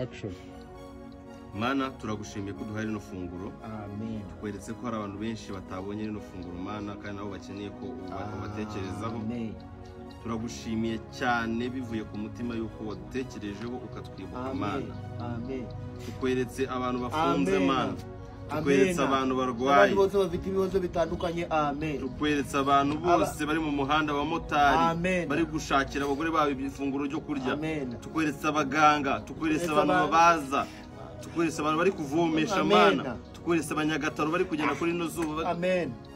action mana turagushimiye ko uduhaye rino funguro amen weretse ko hari abantu benshi batabonye rino funguro mana kandi nabo bakeneye ko uba- ubatekerezaho amen turagushimiye cyane bivuye ku mutima y'uko wadutekerejeho ukatwibuka amen mana amen tukweretse abantu bafunze Amen. mana tukweretse Amen. abantu Abandi barwaye bose bafite ibibazo bitandukanye amen tukweretse abantu bose bari mu muhanda abamotari Amen. bari gushakira abagore babo ifunguro ryo kurya Amen. tukweretse abaganga tukweretse Tukweretse abantu abantu- babaza tukweretse abantu bari kuvomesha Amen. mana tukweretse abanyagataro bari kugenda kuri ino zuba amen